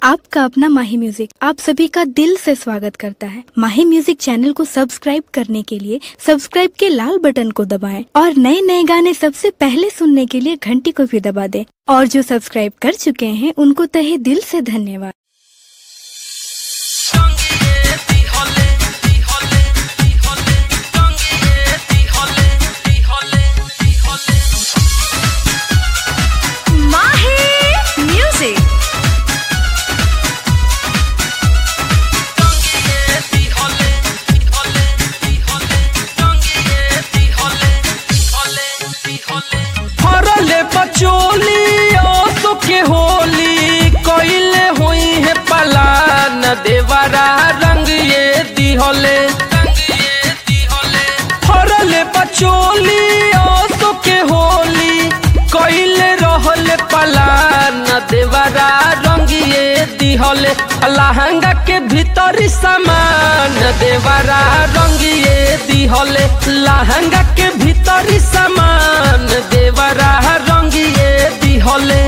आपका अपना माही म्यूजिक आप सभी का दिल से स्वागत करता है माही म्यूजिक चैनल को सब्सक्राइब करने के लिए सब्सक्राइब के लाल बटन को दबाएं और नए नए गाने सबसे पहले सुनने के लिए घंटी को भी दबा दें और जो सब्सक्राइब कर चुके हैं उनको तहे दिल से धन्यवाद Mahi Music. फरले बचोली ओसो के होली कइले होई है पलान देवरा रंग ये दिहले फरले बचोली ओसो के होली कइले रहले पलान देवरा रंग ये दिहले लहंगा के भीतर सामान देवरा रंग ये दिहले लहंगा के भीतर सामान देवरा रंग ये दिहले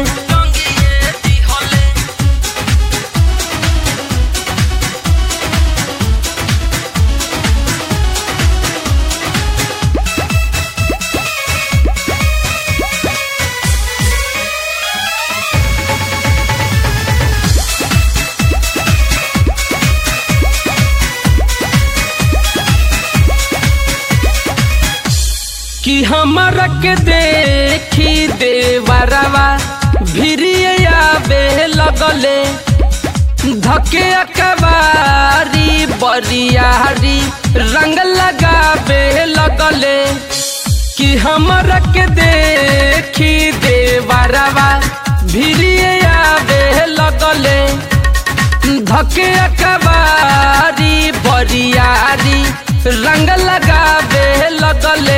कि हमरा के देखी देवरवा भिरिए आवे लगले धके अकबारी बरियारी रंग लगावे लगले कि हमरा के देखी देवरवा भिरिए आवे लगले धके अकबारी बरियारी रंग लगावे लगले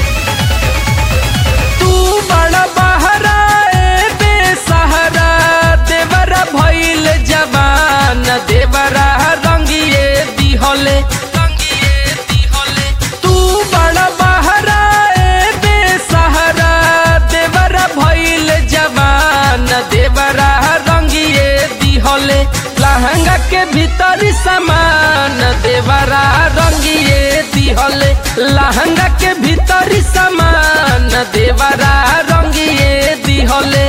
तू बड़ा बहरा ए बेसहारा देवरा भइल जवान देवरा रंगिए दिहले तू बड़ा बहरा ए बेसहारा देवरा भइल जवान देवरा रंगिए दिहले लहंगा के भीतर सामान देवरा रंगिए दिहले लहंगा के भीतर सामान देवरा रंगिए दिहले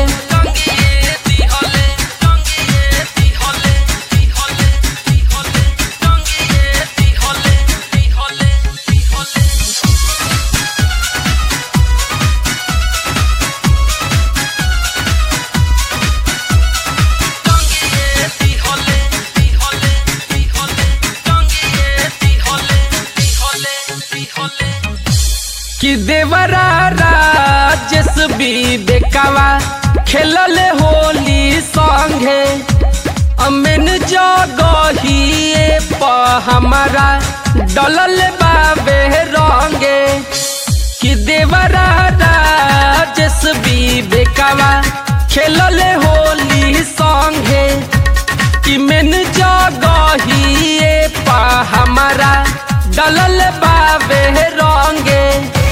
कि देवरा राजेश भी बेकावा खेलले होली संगे अमेन जगहिए प हमारा डलल बाबे रंगे कि देवरा राजेश भी बेकावा खेलले होली संगे कि मेन जगहिए पा हमारा डलल बाबे रंगे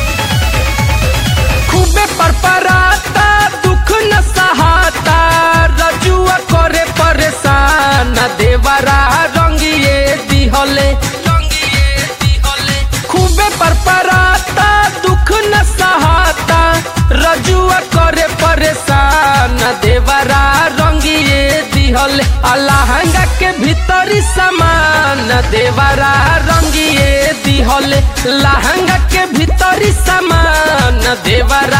खूबे परपराता दुख न सहाता रजुआ करे परेशान देवरा रंगिए दिहले खूबे परपराता दुख न सहाता रजुआ करे परेशान देवरा रंगिए दिहले अलहंगा के भीतरी सामान देवरा रंगिए दिहले लहंगा के भीतरी सामान देवरा